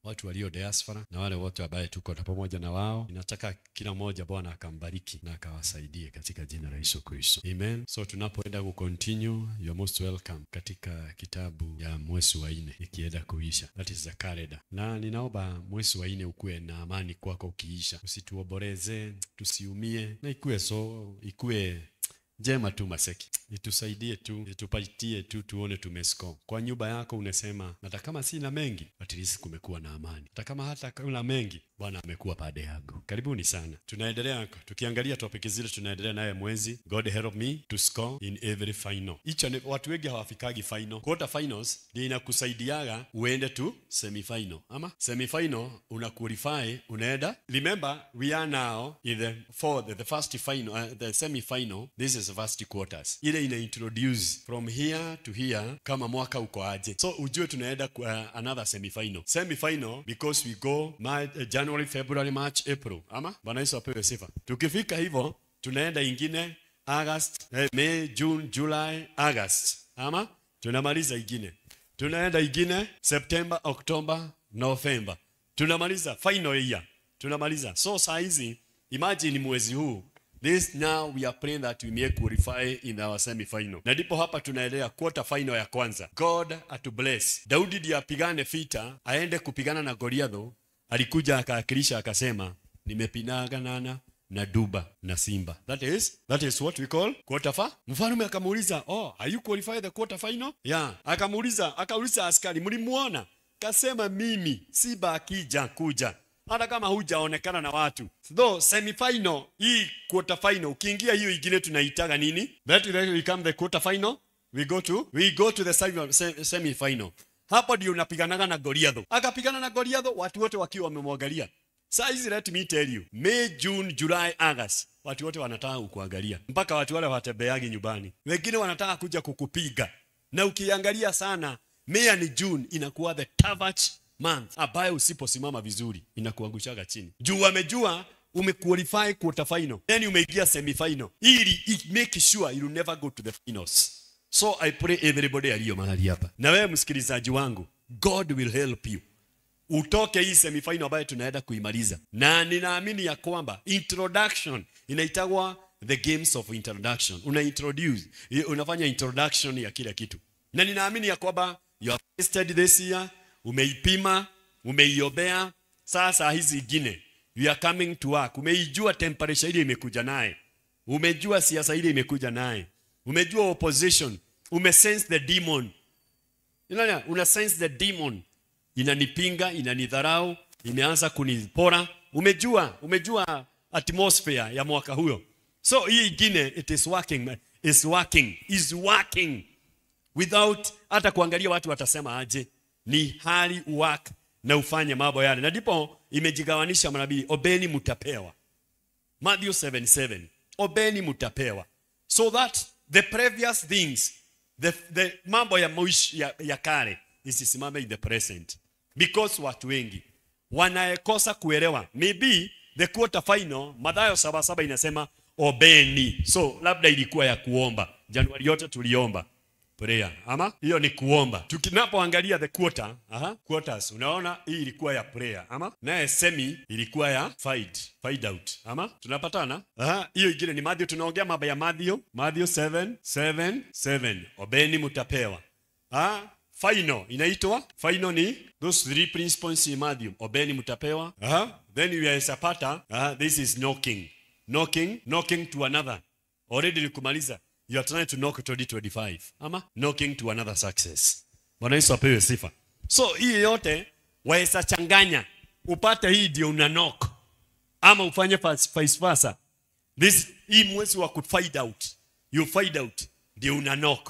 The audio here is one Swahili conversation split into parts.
watu walio diaspora na wale wote ambaye tuko na pamoja na wao. Ninataka kila mmoja Bwana akambariki na akawasaidie katika jina la Yesu Kristo. Amen. So tunapoenda ku continue, you are most welcome katika kitabu ya mwezi wa nne ikienda kuisha. That is the calendar. Na ninaomba mwezi wa nne ukuwe na amani kwako ukiisha. Usituoboreze, tusiumie na ikuwe so ikuwe njema tu maseki itusaidie tu itupatie tu tuone tumescore kwa nyumba yako unasema hata kama sina mengi at least kumekuwa na amani hata kama hata kuna mengi bwana amekuwa pande yangu karibuni sana tunaendelea tukiangalia topic zile tunaendelea naye mwezi god help me to score in every final each and watu wengi hawafikagi final quarter finals ndio inakusaidiaga uende tu semi final ama semi final una qualify unaenda remember we are now in the for the, the first final uh, the semi final this is the first quarters ile ina introduce from here to here kama mwaka uko aje so ujue tunaenda uh, another semi final semi final because we go March, uh, January February March April ama bwana Yesu apewe sifa tukifika hivyo tunaenda ingine August eh, May June July August ama tunamaliza ingine tunaenda ingine September October November tunamaliza final year tunamaliza so saa hizi imagine mwezi huu This now we are praying that we may qualify in our semi-final. Na ndipo hapa tunaelea quarter final ya kwanza. God atubless. Daudi ndiye apigane vita, aende kupigana na Goliatho. Alikuja akaakilisha akasema, nimepigana na duba na simba. That is that is what we call quarter final. Mfalme akamuuliza, "Oh, are you qualified the quarter final?" Yeah. Akamuuliza, akauliza askari, "Mlimuona?" Kasema, "Mimi simba akija kuja." hata kama hujaonekana na watu though semifinal hii quarter final ukiingia hiyo ingine tunaitaga nini that will become the quarter final we go to we go to the semi, se- semi final hapo ndio unapiganaga na Goliath akapigana na Goliath watu wote wakiwa wamemwangalia saa hizi let me tell you May June July August watu wote wanataka kukuangalia mpaka watu wale watembeagi nyumbani wengine wanataka kuja kukupiga na ukiangalia sana May ni June inakuwa the toughest month ambayo usiposimama vizuri inakuangushaga chini juu wamejua umequalify quarter final then umeingia semi final ili i- make sure you never go to the finals so i pray everybody aliyo mahali hapa na wewe msikilizaji wangu god will help you utoke hii semifinal ambayo tunaenda kuimaliza na ninaamini ya kwamba introduction inaitagwa the games of introduction una introduce unafanya introduction ya kila kitu na ninaamini ya kwamba you have tested this year umeipima umeiobea sasa hizi ingine you are coming to work umeijua temperature ile imekuja naye umejua siasa ile imekuja naye umejua opposition umesense the demon Unaona, una sense the demon inanipinga inanidharau imeanza kunipora umejua umejua atmosphere ya mwaka huyo so hii ingine it is working is working is working without hata kuangalia watu watasema aje ni hali work na ufanye mambo yale na ndipo imejigawanisha manabii obeni mtapewa Matthew 7:7 obeni mtapewa so that the previous things the, the mambo ya, mwish, ya, ya kale isisimame in the present because watu wengi wanaekosa kuelewa maybe the quarter final Mathayo saba saba inasema obeni so labda ilikuwa ya kuomba Januari yote tuliomba prayer ama hiyo ni kuomba tukinapoangalia the quarter aha quarters unaona hii ilikuwa ya prayer ama naye semi ilikuwa ya fight fight out ama tunapatana aha hiyo ingine ni Matthew tunaongea mambo ya Matthew Matthew 7 7 7 obeni mtapewa ah final inaitwa final ni those three principles in Matthew obeni mtapewa aha then you are aha this is knocking knocking knocking to another already nikumaliza you are trying to knock 2025 ama knocking to another success bwana yesu apewe sifa so hii yote waweza changanya upate hii ndio una knock ama ufanye fas- vice versa this hii mwezi wa kufind out you find out ndio una knock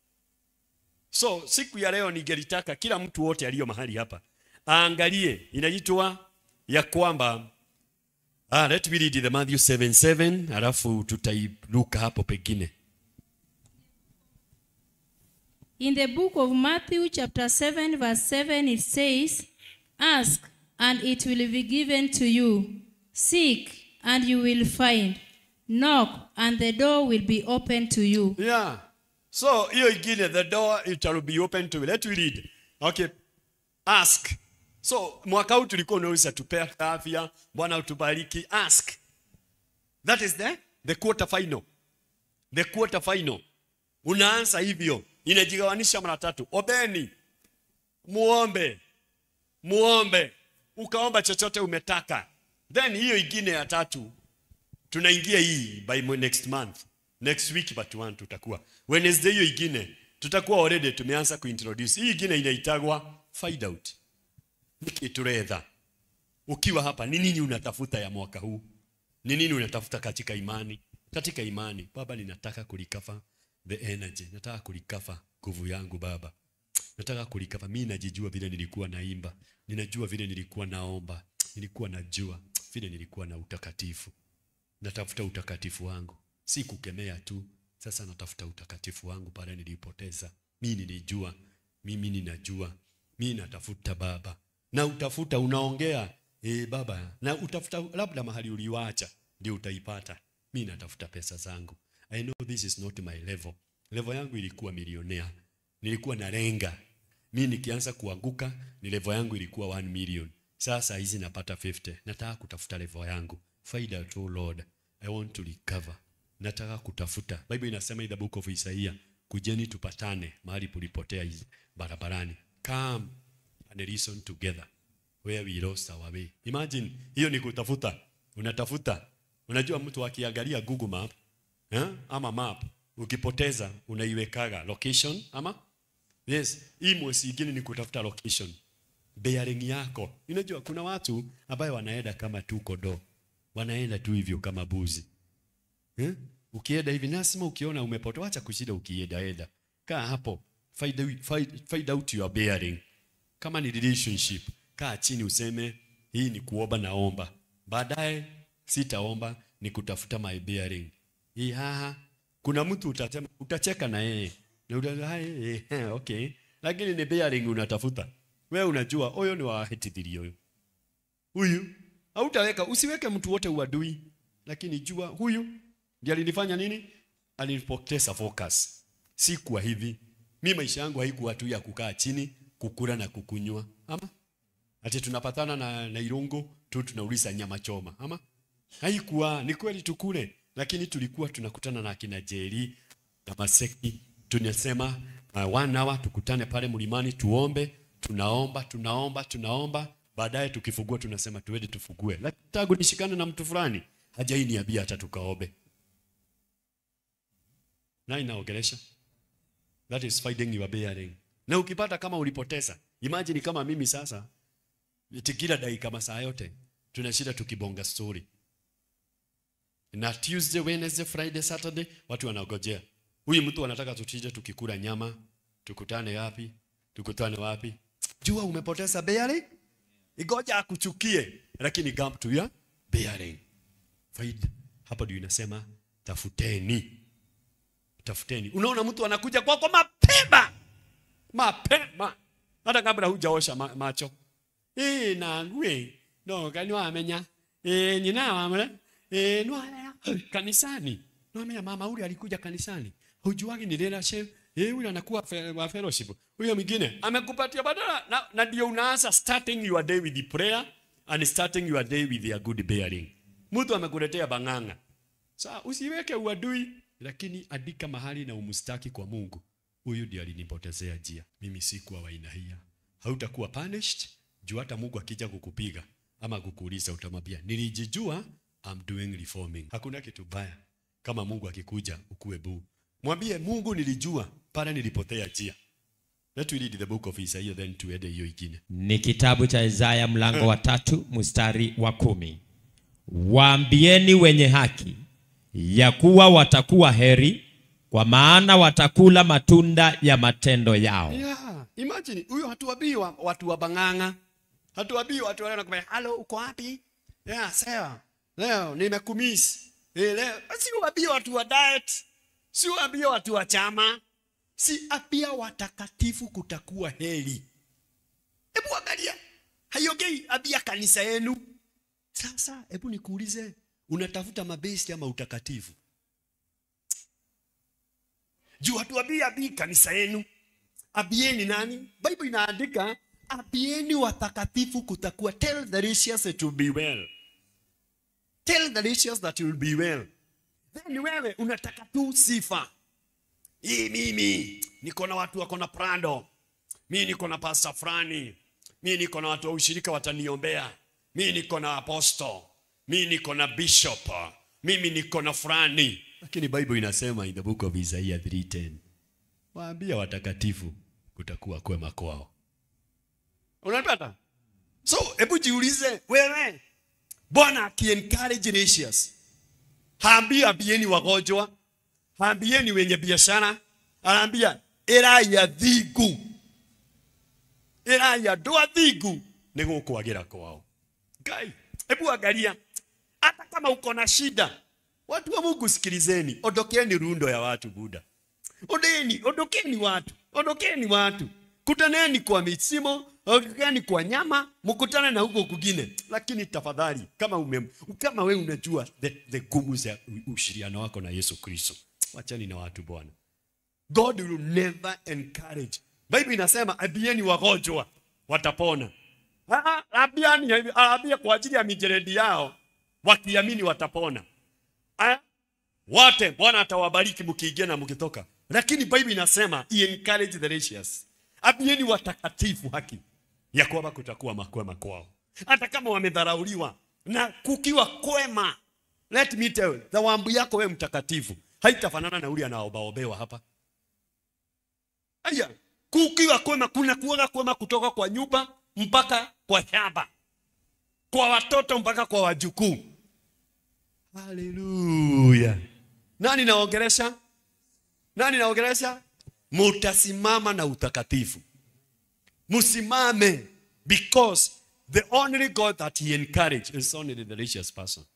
so siku ya leo ningelitaka kila mtu wote aliyo mahali hapa aangalie inaitwa ya kwamba ah, let me read the Matthew 7:7 alafu tutairuka hapo pengine In the book of Matthew, chapter 7, verse 7, it says, Ask, and it will be given to you. Seek, and you will find. Knock, and the door will be open to you. Yeah. So hiyo ingine the door it shall be open to you. Let me read. Okay. Ask. so mwaka huu tulikuwa unauliza tupea afya bwana utubariki ask that is the the quarter final the quarter final unaanza hivyo inajigawanisha mara tatu obeni muombe muombe ukaomba chochote umetaka then hiyo ingine ya tatu tunaingia hii by mo- next month next week but one tutakuwa wednesday hiyo ingine tutakuwa already tumeanza kuintroduce hii ingine inaitagwa find out niki turetha ukiwa hapa ni nini unatafuta ya mwaka huu ni nini unatafuta katika imani katika imani baba ninataka kulikafa the energy nataka kulikafa nguvu yangu baba nataka kulikafa mi najijua vile nilikuwa naimba ninajua vile nilikuwa naomba nilikuwa najua vile nilikuwa na utakatifu natafuta utakatifu wangu si kukemea tu sasa natafuta utakatifu wangu pale nilipoteza mi nilijua mimi ninajua mi natafuta baba na utafuta unaongea e, baba na utafuta labda mahali uliwacha ndio utaipata mi natafuta pesa zangu i know this is not my level level yangu ilikuwa milionea nilikuwa nalenga mi nikianza kuanguka ni level yangu ilikuwa 1 million sasa hizi napata 50 nataka kutafuta level yangu find out oh lord i want to recover nataka kutafuta bible inasema in the book of isaiah kujeni tupatane mahali pulipotea hizi barabarani come and reason together where we lost our way imagine hiyo ni kutafuta unatafuta unajua mtu akiangalia google map eh? ama map ukipoteza unaiwekaga location ama yes hii mwezi ingine ni kutafuta location bearing yako unajua kuna watu ambayo wanaenda kama tu kodoo wanaenda tu hivyo kama buzi eh? ukienda hivi nasema ukiona umepotea wacha kushida ukienda enda kaa hapo find, out- find, find out your bearing kama ni relationship kaa chini useme hii ni kuomba naomba baadaye sitaomba ni kutafuta my bearing hii haha kuna mtu utatema, utacheka na yeye na utasema, "Hai, eh, eh, okay lakini ni bearing unatafuta wewe unajua huyo ni wahetithirio huyo huyu hautaweka usiweke mtu wote uadui lakini jua huyu ndiye alinifanya nini alinipoteza focus si kwa hivi mi maisha yangu haikuwa tu ya kukaa chini kukula na kukunywa ama ati tunapatana na, na irungu tu tunauliza nyama choma ama haikuwa ni kweli tukule lakini tulikuwa tunakutana na akina jeri na maseki tunasema uh, one hour tukutane pale mlimani tuombe tunaomba tunaomba tunaomba baadaye tukifugua tunasema tuende tufugue lakini tangu nishikane na mtu fulani hajai niambia hata tukaombe na inaongelesha that is finding your bearing na ukipata kama ulipoteza imagine kama mimi sasa eti kila dakika masaa yote tunashinda tukibonga story na tuesday wednesday friday saturday watu wanagojea huyu mtu anataka tutije tukikula nyama tukutane wapi tukutane wapi jua umepoteza bearing igoja akuchukie lakini come to your bearing faida hapo ndio inasema tafuteni tafuteni unaona mtu anakuja kwako mapema mapema hata kabla hujaosha ma macho eh nangwe no kani wamenya eh nyina wamle eh no kanisani no amenya mama ule alikuja kanisani hujuagi ni leadership eh huyu anakuwa fe, wa fellowship huyo mwingine amekupatia badala na, na ndio unaanza starting your day with the prayer and starting your day with your good bearing mtu amekuletea bang'ang'a Sawa, usiweke uadui, lakini andika mahali na umstaki kwa Mungu. Huyu ndiye alinipotezea njia. Mimi sikuwa wa aina hiyo. Hautakuwa punished juu hata Mungu akija kukupiga ama kukuuliza utamwambia nilijijua, I'm doing reforming. Hakuna kitu baya kama Mungu akikuja ukuwe buu. Mwambie Mungu nilijua pale nilipotea njia. Let we read the book of Isaiah then tuende hiyo ingine. ni kitabu cha Isaya mlango wa tatu mstari wa kumi. Waambieni wenye haki ya kuwa watakuwa heri, kwa maana watakula matunda ya matendo yao. Yeah, imagine huyo hatuwabii wa, watu wa bang'ang'a, hatuwabii watu wale wanakwambia halo, uko wapi? Yeah, sawa. Leo nimekumiss. Eh, leo si wabii watu wa diet, si wabii watu wa chama, si apia watakatifu kutakuwa heri. Hebu angalia, haiongei abia kanisa yenu. Sasa hebu nikuulize, unatafuta mabesi ama utakatifu? juu hatuabii abii kanisa yenu abieni nani bible inaandika ambieni watakatifu kutakuwa tell the righteous it will be well tell the righteous that it will be well then wewe unataka tu sifa hii mimi niko na watu wako na prado mi niko na pasta fulani mi niko na watu wa ushirika wataniombea mi niko na apostle mi niko na bishop mimi niko na fulani lakini bible inasema in the book of isaiah 310 waambia watakatifu kutakuwa kwema kwao unapata so hebu jiulize wewe bwana akiencourage righteous haambii ambieni wagonjwa haambieni wenye biashara anaambia eraya thingu eraya ndwa thingu nĩ gũkwagĩra kwao ngai hebu angalia hata kama uko na shida watu wa mungu sikilizeni ondokeni rundo ya watu buda ondeni ondokeni watu ondokeni watu kutaneni kwa misimo ondokeni kwa nyama mkutane na huko kugine lakini tafadhali kama ume, kama we unajua the, the gumu za ushiriano wako na yesu kristo wachani na watu bwana god will never encourage bible inasema ambieni wagonjwa watapona Ah, ah, ambiani ambia kwa ajili ya mijeredi yao wakiamini watapona Ah, wote bwana atawabariki mkiingia na mkitoka lakini bible inasema "He encourage the righteous ambieni watakatifu haki ya kwamba kutakuwa makwema kwao hata kama wamedharauliwa na kukiwa kwema let me tell you, thawabu yako wewe mtakatifu haitafanana na ule anaobaobewa hapa aya kukiwa kwema kuna kuoga kwema kutoka kwa nyumba mpaka kwa shamba kwa watoto mpaka kwa wajukuu haleluya nani naongelesha nani naongelesha mutasimama na utakatifu musimame because the only god that he encourage is only the righteous person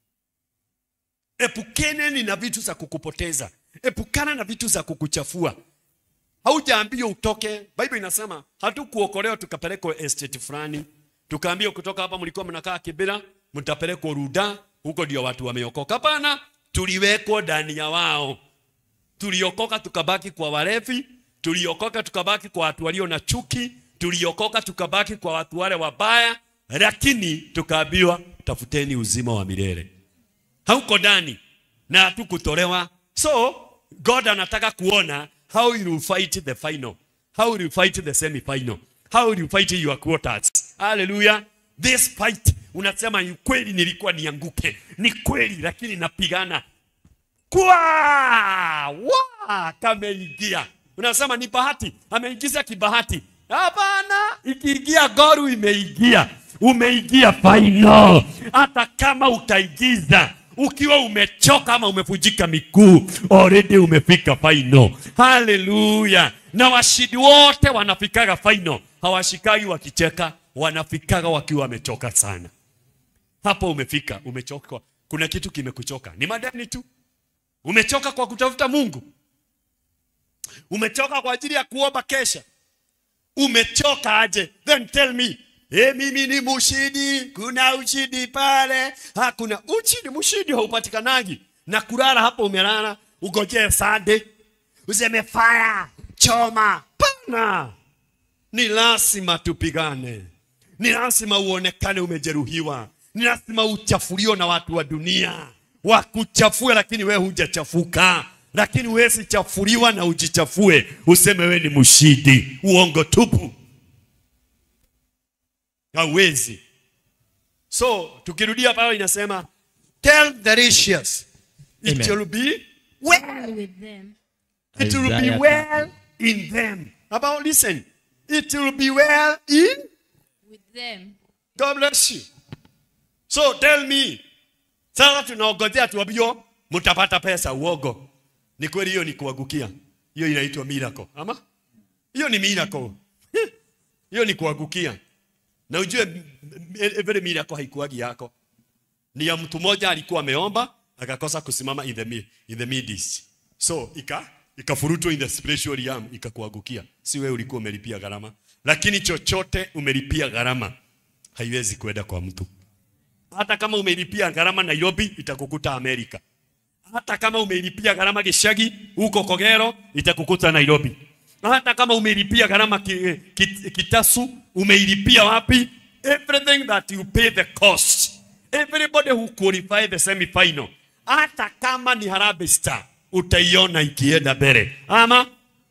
epukeni na vitu za kukupoteza epukana na vitu za kukuchafua haujaambiwa utoke bible inasema hatukuokolewa tukapelekwa estate fulani tukaambiwa kutoka hapa mlikuwa mnakaa kibira mtapelekwa ruda huko ndio watu wameokoka hapana tuliwekwa ndani ya wao tuliokoka tukabaki kwa walevi tuliokoka tukabaki kwa watu walio na chuki tuliokoka tukabaki kwa watu wale wabaya lakini tukaambiwa tafuteni uzima wa milele hauko ndani na hatukutolewa so god anataka kuona how you will fight the final how you will fight the semi final how you will fight your quarters hallelujah this fight unasema ni kweli nilikuwa nianguke ni kweli lakini napigana kwa wa kameingia unasema ni bahati ameingiza kibahati hapana ikiingia goru imeingia umeingia final hata kama utaigiza ukiwa umechoka ama umevunjika miguu already umefika final haleluya na washindi wote wanafikaga final hawashikagi wakicheka wanafikaga wakiwa wamechoka sana hapo umefika umechoka kuna kitu kimekuchoka ni madeni tu umechoka kwa kutafuta mungu umechoka kwa ajili ya kuomba kesha umechoka aje then tell me E, mimi ni mushidi kuna ushidi pale hakuna ushidi mushidi haupatikanagi na kulala hapo umelala ugojee sande useme fire choma pana ni lazima tupigane ni lazima uonekane umejeruhiwa ni lazima uchafuliwe na watu wa dunia wakuchafue lakini wewe hujachafuka lakini huwezi chafuliwa na ujichafue useme wewe ni mshindi uongo tupu hauwezi so tukirudia pale inasema tell the righteous it Amen. will be well with them. it will be Isaiah well in them about listen it will be well in With them. God bless you. So tell me, sasa tunaongojea tuambio mtapata pesa uogo. Ni kweli hiyo ni kuangukia. Hiyo inaitwa miracle. Ama? Hiyo ni miracle. Hiyo ni kuangukia. Na ujue m- m- every miracle haikuagi yako. Ni ya mtu mmoja alikuwa ameomba akakosa kusimama in the mi- in the midst. So ika ikafurutwa in the spiritual realm ikakuangukia. Si wewe ulikuwa umelipia gharama. Lakini chochote umelipia gharama haiwezi kwenda kwa mtu. Hata kama umelipia gharama Nairobi, itakukuta Amerika. Hata kama umelipia gharama Gishagi huko Kogero, itakukuta Nairobi. hata kama umeilipia gharama ki, ki, kitasu umeilipia wapi everything that you pay the cost everybody who qualify the semi final hata kama ni Harambee Star utaiona ikienda mbele ama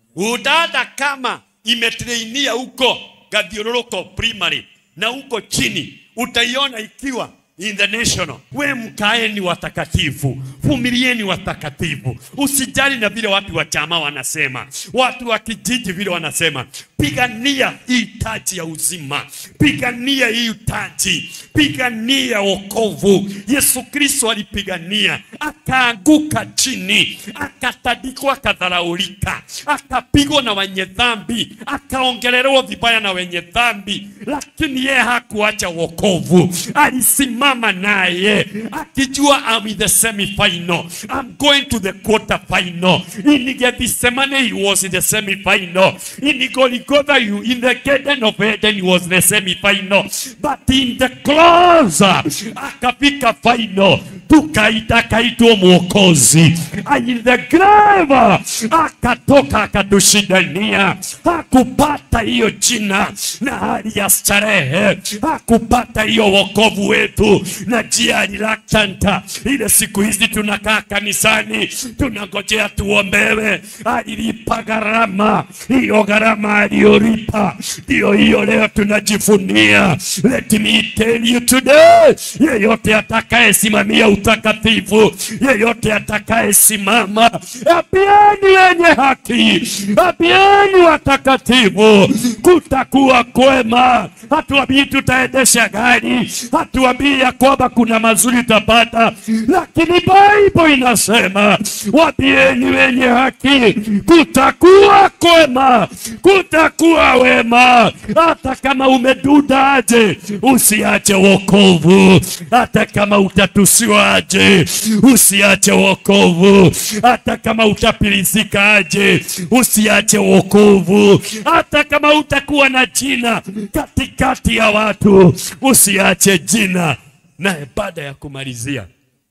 utata kama imetrainia huko Gathiororoko primary na huko chini utaiona ikiwa in the national. We mkaeni watakatifu, vumilieni watakatifu, usijali na vile watu wa chama wanasema, watu wa kijiji vile wanasema. Pigania hii taji ya uzima, pigania hii taji, pigania wokovu. Yesu Kristo alipigania, akaanguka chini, akatandikwa, akadharaulika, akapigwa na wenye dhambi, akaongelelewa vibaya na wenye dhambi, lakini yeye hakuacha wokovu, alisimama naye akijua I'm in the semi final, I'm going to the quarter final. In Gethsemane he was in the semi final. In Golgotha you in the Garden of Eden he was in the semi final, but in the cross akafika final, tukaita akaitwa mwokozi. In the grave akatoka akatushindania, hakupata hiyo jina na hali ya starehe, hakupata hiyo wokovu wetu na jia reluctant. Ile siku hizi tunakaa kanisani tunangojea tuombewe, alilipa gharama. Hiyo gharama aliyolipa ndio hiyo leo tunajivunia. Let me tell you today, yeyote atakayesimamia utakatifu, yeyote atakayesimama, apieni wenye haki, apieni watakatifu, kutakuwa kwema. Hatuambii tutaendesha gari, hatuambii ya kwamba kuna mazuri tapata, lakini Bible inasema wapieni wenye haki, kutakuwa kwema, kutakuwa wema. Hata kama umedudaje, usiache wokovu. Hata kama utatusiwaje, usiache wokovu. Hata kama utapilizikaje, usiache wokovu. Hata kama utakuwa na jina katikati ya watu, usiache jina. Naye baada ya kumalizia,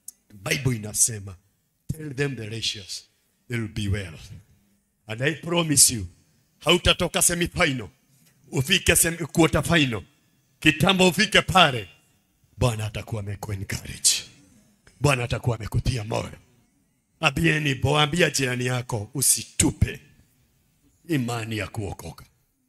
Bible inasema tell them the righteous they will be well and I promise you hautatoka semi final ufike semi quarter final kitambo ufike pale Bwana atakuwa ameku encourage Bwana atakuwa amekutia moyo abieni boambia jirani yako usitupe imani ya kuokoka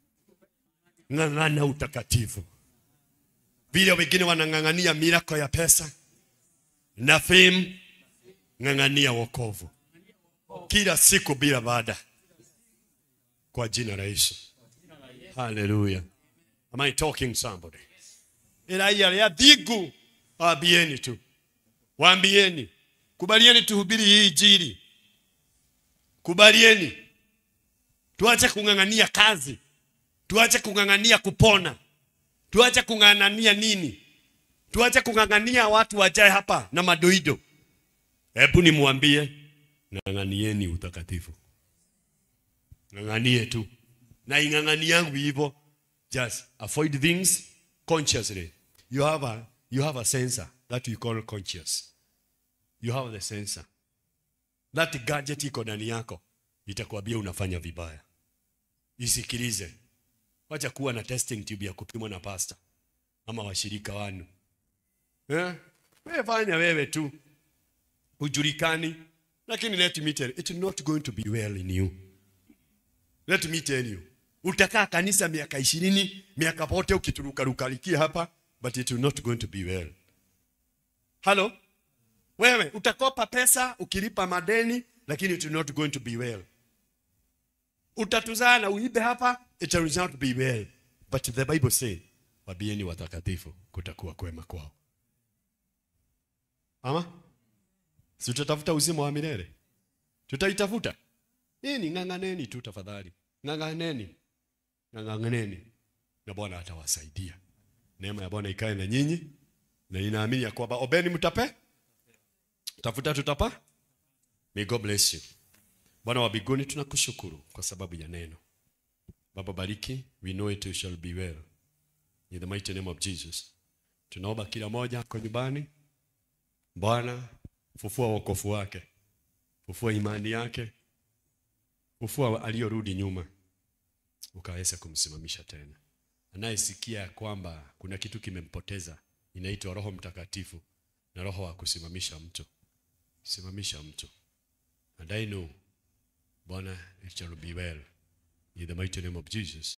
ng'ang'ana utakatifu vile wengine wanang'ang'ania mirako ya pesa na fame, ng'ang'ania wokovu kila siku bila baada, kwa jina la Yesu. Haleluya! Am I talking somebody? Ila ya ya dhigu, waambieni tu, waambieni, kubalieni tuhubiri hii injili, kubalieni, tuache kung'ang'ania kazi, tuache kung'ang'ania kupona tuache kung'ang'ania nini? Tuache kung'ang'ania watu wajae hapa na madoido. Hebu nimwambie, ng'ang'anieni utakatifu, ng'ang'anie tu, na ing'ang'ani yangu hivyo. Just avoid things consciously. You have a, you have a sensor that we call conscious. You have the sensor. That gadget iko ndani yako itakwambia unafanya vibaya. Isikilize. Wacha kuwa na testing tube ya kupimwa na pasta ama washirika wanu. Eh? Wewe fanya wewe tu. Ujulikani. Lakini let me tell you, it's not going to be well in you. Let me tell you. Utakaa kanisa miaka ishirini, miaka pote ukiturukarukarikia hapa, but it will not going to be well. Halo? Wewe utakopa pesa ukilipa madeni, lakini it will not going to be well utatuzaa na uibe hapa it will not be well but the bible say wabieni watakatifu kutakuwa kwema kwao ama si tutatafuta uzima wa milele tutaitafuta nini ng'ang'aneni tu tafadhali ng'ang'aneni ng'ang'aneni na bwana atawasaidia neema ya bwana ikae na nyinyi na inaamini ya kwamba obeni mtape tafuta tutapa may god bless you Bwana wa mbinguni tunakushukuru kwa sababu ya neno. Baba bariki, we know it shall be well. In the mighty name of Jesus. Tunaomba kila moja kwa nyumbani. Bwana, fufua wokovu wake. Fufua imani yake. Fufua aliyorudi nyuma. ukaweza kumsimamisha tena. Anayesikia kwamba kuna kitu kimempoteza, inaitwa Roho Mtakatifu na roho wa kusimamisha mtu. Simamisha mtu. And I know, Bwana, it shall be well. In the mighty name of Jesus.